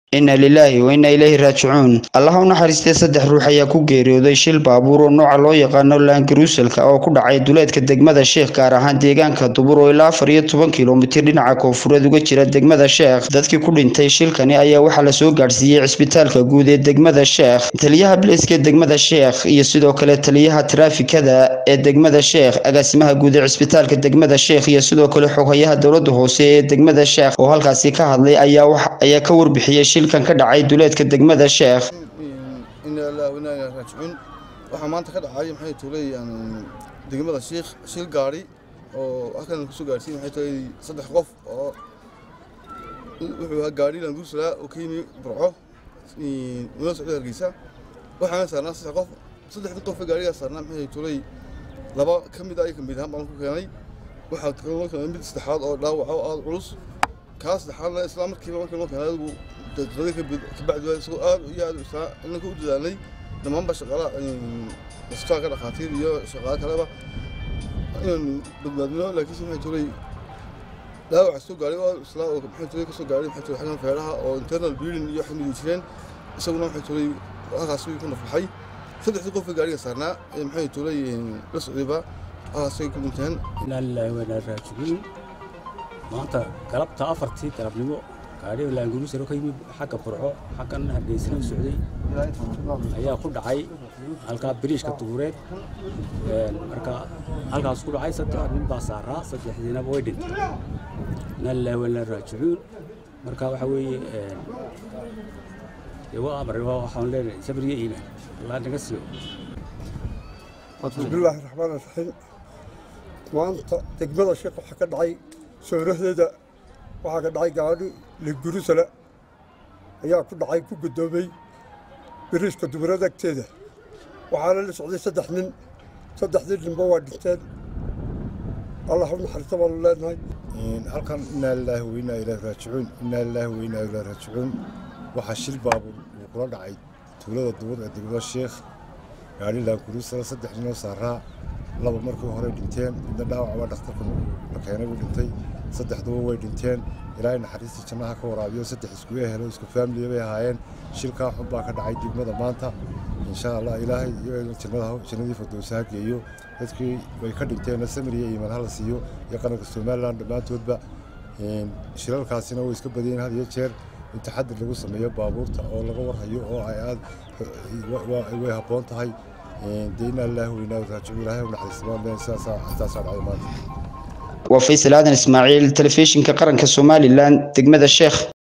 inna lilaahi wa inna ilayhi raajicuun allaha u naxariistay saddex ruux ayaa ku geeriyooday shil baabuur oo nooca loo yaqaano laangaruusalka oo ku dhacay duleedka degmada sheekh gaar ahaan deegaanka dubur oo ilaa afar iyo toban kilomitir dhinaca koonfureed uga jira degmada sheekh dadkii ku dhintay shilkani ayaa waxaa lasoo gaadhsiiyey cisbitaalka guud ee degmada sheekh taliyaha bilayska degmada sheekh iyo sidoo kale taliyaha taraafikada ee degmada sheekh agaasimaha guud ee cisbitaalka degmada sheekh iyo sidoo kale xoghayaha dowlada hoose ee degmada sheekh oo halkaasi ka hadlay ayaa ka warbixiyey shilkan ka dhacay duleedka degmada sheekh inna ilaahi wa inna ilaahi raajicuun waxaa maanta ka dhacay maxay tuulay degmada sheekh shil gaari oo halkan kusoo gaarsiin maxay tahay saddex qof oo wuxuu ahaa gaari languuslaa oo ka yimi burco una socday hargeysa waxaana saarnaa saddex qof saddexdii qof ee gaarigaa saarnaa maxay tulay laba ka mid ah iyo ka mid ahaan baan ku keenay waxaa kaloo keenay mid saddexaad oo dhaawaca oo aada culus kaa saddexaadna isla markiiba markii loo keenay adigu daqiiqadii kabacdi waa isagoo aad iyo aad isla inanka u dadaalnay dhammaanba shaqaala isbitaalka dhakhaatiir iyo shaqaale kaleba inaan badbaadino laakiinse maxay tulay dhaawaca soo gaaray oo isla oo maxay tulay kasoo gaaray maxay tulay xaggan feeraha oo internal bleeding iyo xamidi jireen isaguna maxay tulay halkaas wuu ku naflaxay saddexdii qofka gaariga saarnaa ee maxay tulay la socdayba halkaasay ku dhinteen inaa lilaahi wa inaa raajicuun maanta galabta afartii galabnimo gaadhiga laanguruusaro ka yimid xagga burco xaggan hargeysana u socday ayaa ku dhacay halkaa biriishka dubureed marka halkaas ku dhacay saddex nin baa saaraa saddexdiinaba way dhintay inaa lilaahi wa inaa raajicuun marka waxa weeye waa amar waxaan leenahay sabriyo iimaan allah naga siiyo bismillaahi raxmaan raxiim maanta degmada sheekh waxaa ka dhacay soorahdeeda waxaa ka dhacay gaadhi ligurusala ayaa ku dhacay ku guddoomay biriishka duburada agteeda waxaana la socday saddex nin saddexdii ninba waa dhinteen allah u naxariista baanu leenahay halkan innaa lilaahi wa innaa ilaahi raajicuun innaa lilaahi wa innaa ilaahi raajicuun waxaa shil baabuur uu kula dhacay tuulada dubur ee degmada sheekh gaadhi laankuruusala saddex ninoo saaraa laba markii hore dhinteen midna dhaawacba dhakhtarka la keenay buu dhintay saddexduba way dhinteen ilaahay naxariistii jannaha ka waraabiyo saddex isku ehelo isku faamiliya bay ahaayeen shilkaa xun baa ka dhacay degmada maanta insha allah ilaahay jannadii fardowsa ha geeyo dadkii way ka dhinteenna samiriya iimaan hala siiyo iyo qaranka somalilan dhammaantoodba shilalkaasina way iska badiyeen had iyo jeer in taxadir lagu sameeyo baabuurta oo laga warhayo oo ay aad way habboon tahay dee inaa lilaahi wa inaa raajicuun ilaahay u naxariistamaan sidaasaa intaasaa dhacday maanta waa faysal aadan ismaaciil telefishinka qaranka somalilan degmada sheekh